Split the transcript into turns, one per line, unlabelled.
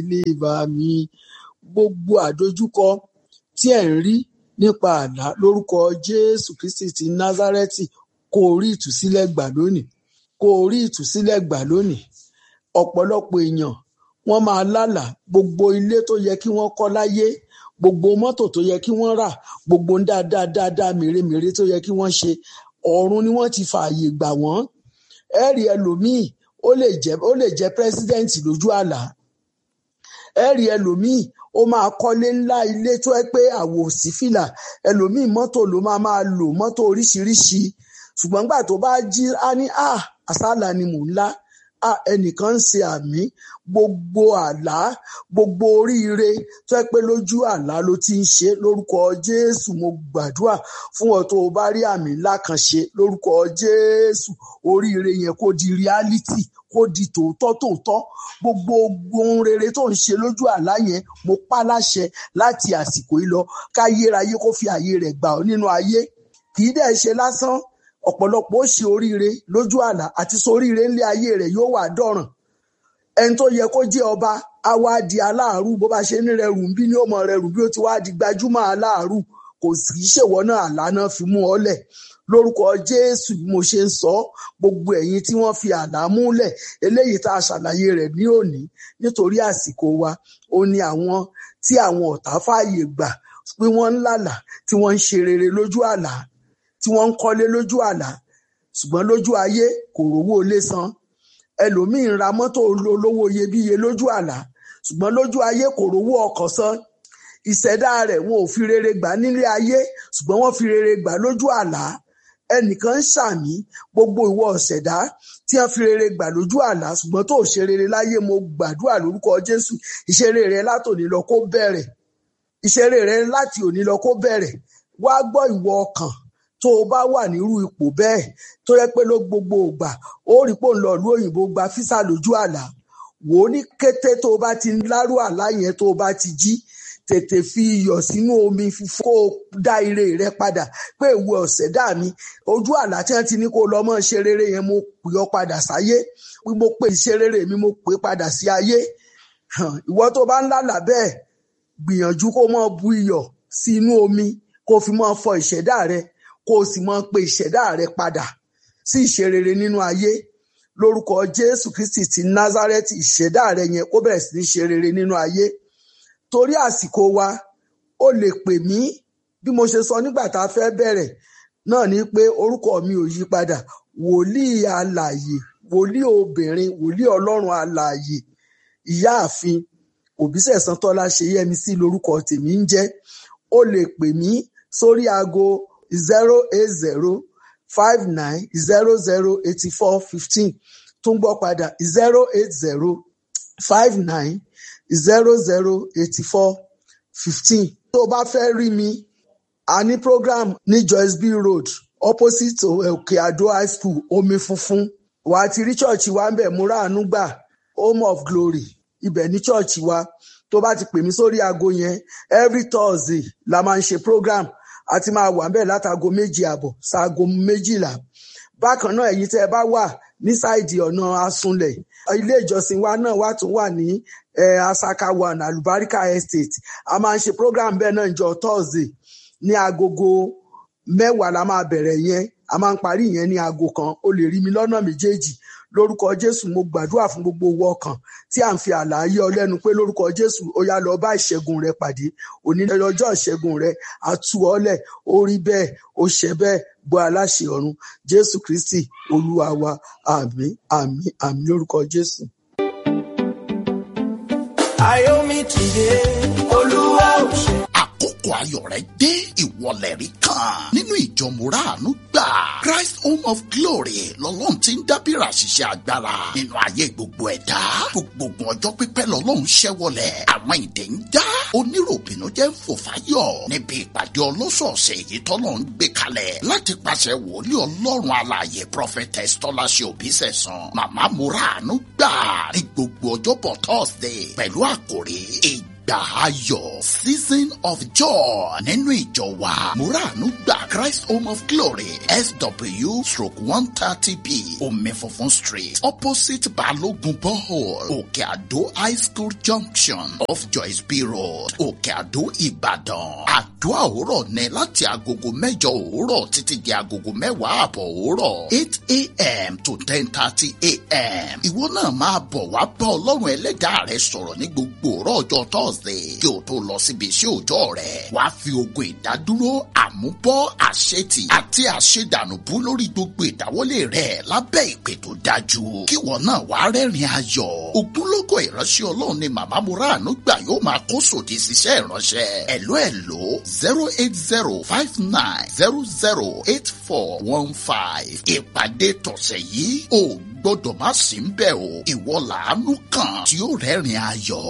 ilé bá mi gbogbo àdojúkọ tí ẹ̀ ń rí nípa àlá lórúkọ jésù kristi ti násárẹ́tì kó o rí ìtúsílẹ̀ gbà lónìí kó o rí ìtúsílẹ̀ gbà lónìí ọ̀pọ̀lọpọ̀ èèyàn wọ́n máa lálàá gbogbo ilé tó yẹ kí wọ́n kọ́ láyé gbogbo mọ́tò tó yẹ kí wọ́n rà gbogbo ń dáadáa dáadáa mèremère tó yẹ kí wọ́n ṣe ọ̀run ni wọ́n ti fààyè gbà wọ́n ẹ̀rí ẹlòmíì ó lè jẹ́ ó lè jẹ́ pírẹ́sídẹ́ǹtì lójú àlá ẹ̀rí ẹlòmíì ó máa kọ́lé ńlá ilé tó ẹ pé àwò sí fìlà ẹlòmíì mọ́tò ló máa máa lò mọ́tò oríṣiríṣi ṣùgbọ́n gbà tó bá jí á ní à àsálà ni mò ń lá à ẹnìkan ń ṣe àmì gbogbo àlá gbogbo oríire tó ẹ pé lójú àlá ló ti ń ṣe lórúkọ jésù mo gbàdúrà fún ọ tó o bá rí àmì ńlá kan ṣe lórúkọ jésù oríire yẹn kó di reality kó di tòótọ́ tòótọ́ gbogbo ohun rere tó ń ṣe lójú àlá yẹn mo pa láṣẹ láti àsìkò yìí lọ káyérayé kó fi àyè rẹ̀ gbà ọ́ nínú ayé kì í dẹ̀ ṣe lásán ọ̀pọ̀lọpọ̀ ó ṣe oríire lójú àlá àti soríire ńlé ayé rẹ̀ yóò wà dọ̀ràn ẹni tó yẹ kó jẹ́ ọba á wá di aláàrú bó bá ṣe ní rẹrù ń bí ní ó mọ rẹrù bí ó ti wá di gbajúmọ̀ aláàrú kò sì í ṣèwọ náà àlá náà fi mú ọ lẹ̀ lórúkọ jésù bí mo ṣe ń sọ gbogbo ẹ̀yin tí wọ́n fi àlá múlẹ̀ eléyìí tá a ṣàlàyé rẹ̀ ní òní nítorí àsìkò wa ó ní àwọn tí àwọn ọ̀tá fààyè gbà pé wọ́n ń lálàá tí wọ́n ń ṣe rere lójú àlá tí wọ́n ń kọ́lé lójú àlá ṣùgbọ́n lójú ayé kò rówó ilé san ẹlòmíín ra mọ́tò olówó iyebíye lójú àlá ṣùgbọ́n lójú ayé kò rówó ọkọ̀ san ìṣẹ̀dá rẹ̀ wọn ò fi rere gbà nílé ayé ṣùgbọ́n wọ́n fi rere gbà lójú àlá ẹnìkan ń ṣàmì gbogbo ìwọ ọ̀ṣẹ̀dá tí wọ́n fi rere gbà lójú àlá ṣùgbọ́n tó ṣe rere láyé mo gbàdúrà lórúkọ jésù ìṣeré rẹ látòní lọ kó bẹ̀rẹ̀ ìṣeré rẹ láti òní lọ kó bẹ̀rẹ̀ wá gbọ́ ìwọ ọkàn tó o bá wà nírú ipò bẹ́ẹ̀ tó yẹ pé ló gbogbo ògbà ó rí pò ń lọ ìlú òyìnbó gba físà lójú àlá wò ó ní kété tó o bá ti lárú àlá yẹn tó o bá ti jí tètè fi iyọ̀ sínú omi fífún kó o dá ire rẹ padà pé ìwọ ọ̀sẹ̀dá mi ojú àlá tí wọ́n ti ní kó o lọ mọ́ ṣe rere yẹn mo pè ọ́ padà sáyé mo pè ṣe rere mi mo pè padà sí ayé ìwọ tó bá ń lálà bẹ́ẹ̀ gbìyànjú kó mọ́ bu iyọ̀ sí inú omi kó o fi mọ́ fọ ìṣẹ̀dá rẹ kó o sì mọ́ pe ìṣẹ̀dá rẹ padà sí ìṣe rere nínú ayé lórúkọ Jésù Kristi ti Násárẹ́tì ìṣẹ̀dá rẹ yẹn kó bẹ̀rẹ̀ sí ní ṣe rere nínú ayé torí àsìkò wa ó lè pè mí bí mo ṣe sọ nígbà tá a fẹ́ bẹ̀rẹ̀ náà ni pé orúkọ mi ò yí padà wòlíì alààyè wòlíì obìnrin wòlíì ọlọ́run alààyè ìyáàfin òbísẹ̀sán tọ́lá ṣe yẹmi sí lórúkọ tèmi ń jẹ́ ó lè pè mí sórí aago zero eight zero five nine zero zero eighty four fifteen tún gbọ́ padà zero eight zero five nine zero zero eighty four fifteen. tó o bá fẹ́ rí mi a ní program ní Joyce B Road opposite Òkè Àdó high school omi funfun wà á ti rí church wa ń bẹ̀ múra àánú gbà home of glory ibẹ̀ ní church wa tó bá ti pè mí sórí aago yẹn every Thursday la máa ń ṣe program a ti máa wà ń bẹ̀ látago méjì àbọ̀ ṣaago méjìlá bákan náà ẹ̀yin tẹ́ ẹ bá wà ní sáìdì ọ̀nà asunlẹ̀ ilé ìjọsìn wa náà wà tún wà ní asaka one alubarika estate a máa ń ṣe program bẹ́ẹ̀ náà ìjọ thursday ní agogo mẹ́wàá la máa bẹ̀rẹ̀ yẹn a máa ń parí yẹn ní aago kan o lè rí mi lọ́nà méjèèjì lórúkọ jésù mo gbàdúrà fún gbogbo owó ọkàn tí à ń fi àlàyé ọlẹ́nu pé lórúkọ jésù ó yá lọ bá ìṣẹ́gun rẹ pàdé òní lọ́jọ́ ìṣẹ́gun rẹ àtú ọlẹ̀ ó rí bẹ́ẹ̀ ó ṣẹ bẹ́ẹ̀ gbọ́ aláṣẹ ọ̀run jésù kristi olúwa wa àmín àmín àmín lórúkọ jésù.
Ayomi tìde, Olúwa ò ṣe.
àkókò ayọ̀ rẹ dé ìwọlẹ̀ rí kan nínú ìjọ mùràánú gbà Christ Home of Glory lọ́lọ́run ti ń dábìrà ṣiṣẹ́ agbára nínú ayé gbogbo ẹ̀dá gbogbo ọjọ́ pípẹ́ lọ́lọ́run ṣẹ́wọlẹ̀ àwọn ìdè ń dá oníròbìnú jẹ́ ń fò fáyọ̀ níbi ìpàdé ọlọ́sọ̀ọ̀sẹ̀ èyí tọ́lọ́ ń gbé kalẹ̀ láti pàṣẹ wòlíì ọlọ́run alààyè prophetess tọ́láṣẹ òbísẹ̀sán màmá mùràánú gbà ní gbogbo ọjọ́bọ̀ Thursday pẹ̀lú àkòrí ìgbà ayọ̀ season of joy nínú ìjọ wa muranu gba christ home of glory sw stroke one thirty b omi funfun street opposite balogun borehole òkè àdó high school junction off joyce b road òkè àdó ìbàdàn àdúrà òwúrọ̀ ní láti agogo mẹ́jọ òwúrọ̀ títí di agogo mẹ́wàá àbọ̀ òwúrọ̀ eight a.m. to ten thirty a.m. ìwọ náà máa bọ̀ wá bá ọlọ́run ẹlẹ́dàá rẹ sọ̀rọ̀ ní gbogbo òrọ̀ ọjọ́ thursday kí o tó lọ síbi iṣẹ́ òòjọ́ rẹ wàá fi ogun ìdádúró àmúbọ́ àṣetì àti àṣedànùbú lórí gbogbo ìdáwọ́lé rẹ lábẹ́ ìpè tó dájú kí ìwọ náà wàá rẹ́rìn ayọ̀ ògúnlógó ìránṣẹ́ ọlọ́run ni màmá muranu gbà yóò máa kó sòdì síṣẹ́ ìránṣẹ́ ẹ̀ló ẹ̀ló zero eight zero five nine zero zero eight four one five ìpàdé tọ̀sẹ̀ yìí ò gbọ́dọ̀ má sí ń bẹ̀ o ìwọ làánú kan tí ó rẹ́rìn ayọ̀.